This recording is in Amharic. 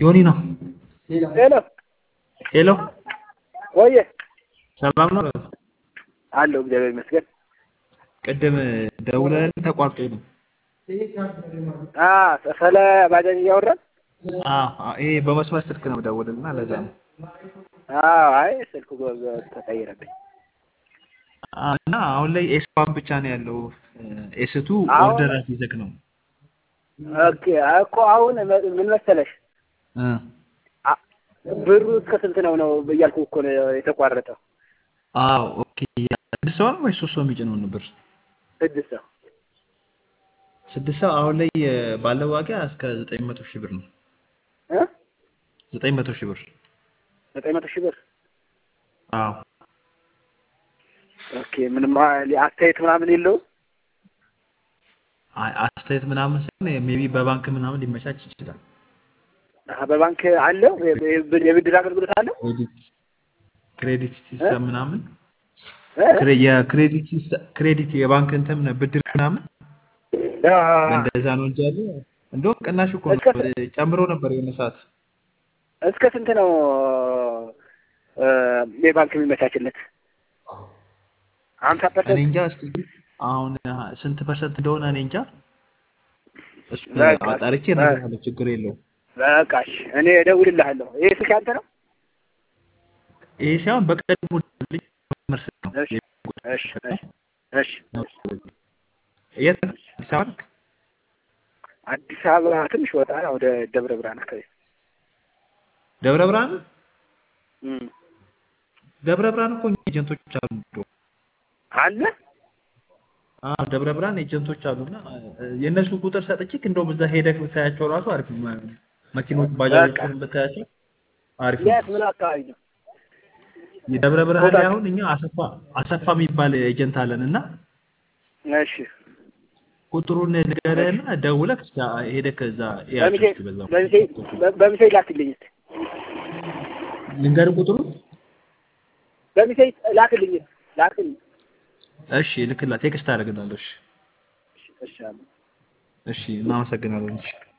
ዮኒ ነው። ሄሎ ሄሎ ወየ ሰላም ነው? አለሁ እግዚአብሔር ይመስገን። ቅድም ደውለን ተቋርጦ ነው። አ ስለ ባጃጅ እያወራን አዎ ይሄ በመስመር ስልክ ነው ደውልና ለዛ ነው። አዎ አይ ስልኩ ጎ- ጎ- ተቀየረብኝ። አዎ፣ እና አሁን ላይ ኤስ ዋን ብቻ ነው ያለው። ኤስቱ አሁን- ኦርደር አስይዘክ ነው። ኦኬ እኮ አሁን መ- ምን መሰለሽ እ አ- ብሩ እስከ ስንት ነው ነው እያልኩ እኮ ነው የተቋረጠው። አዎ ኦኬ። ስድስት ሰው ነው ወይስ ሶስት ሰው የሚጭነው ነበር? ስድስት ሰው ስድስት ሰው አሁን ላይ እ፣ ባለው ዋጋ እስከ ዘጠኝ መቶ ሺህ ብር ነው። እ ዘጠኝ መቶ ሺህ ብር። ዘጠኝ መቶ ሺህ ብር አዎ ኦኬ። ምንም አ- አስተያየት ምናምን የለውም። አይ፣ አስተያየት ምናምን ሳይሆን ሜቢ በባንክ ምናምን ሊመቻች ይችላል። አሀ፣ በባንክ አለው የ- የ- የብድር አገልግሎት አለው። ክሬዲት ክሬዲት ሲስተም ምናምን እ? ክሬ- የክሬዲት ሲስተም ክሬዲት የባንክ እንትን ብድር ምናምን አ- እንደዛ ነው እንጂ ያለ እንደውም ቅናሽ እኮ ነው እስከ- ጨምሮ ነበር የሆነ ሰዓት። እስከ ስንት ነው እ፣ የባንክ የሚመቻችለት? ሀምሳ እኔ ፐርሰንት እንጃ እስኪ አሁን ስንት ፐርሰንት እንደሆነ እኔ እንጃ። እሱ በቃ፣ አጣርቼ በቃ። እነግርሃለሁ፣ ችግር የለውም። በቃሽ እኔ እደውልልሃለሁ። ይሄ ስልክ አንተ ነው? ይሄ ሳይሆን በቀድሞ ልጅ መርስ ነው። እሺ እሺ እሺ እሺ። የት ነው? አዲስ አበባ ነህ? አዲስ አበባ ትንሽ ወጣ ወደ ደብረ ብርሃን አካባቢ። ደብረ ብርሃን እም። ደብረ ብርሃን እኮ እኛ ኤጀንቶች አሉ። እንደውም አለ አዎ ደብረ ብርሃን ኤጀንቶች አሉና እ፣ የእነሱ ቁጥር ሰጥቼክ እንደውም እዛ ሄደህ ብታያቸው ራሱ አሪፍ ነው። መኪኖች ባጃጆችን ብታያቸው አሪፍ ነው። የት ምን አካባቢ ነው? የደብረ ብርሃን ላይ ቦታ- አሁን እኛ አሰፋ አሰፋ የሚባል ኤጀንት አለን እና እሺ ቁጥሩን ንገረህና ደውለህ እስከ ሄደህ ከዛ በሚሴ ያቸው በዛው በሚሴ በ- በሚሴ ላክልኝ እስኪ ልንገርህ ቁጥሩን። በሚሴ ላክልኝ ላክልኝ። እሺ ልክላ ቴክስት አደርግልሃለሁ። እሺ እሺ እሺ አለ። እሺ እናመሰግናለን። እሺ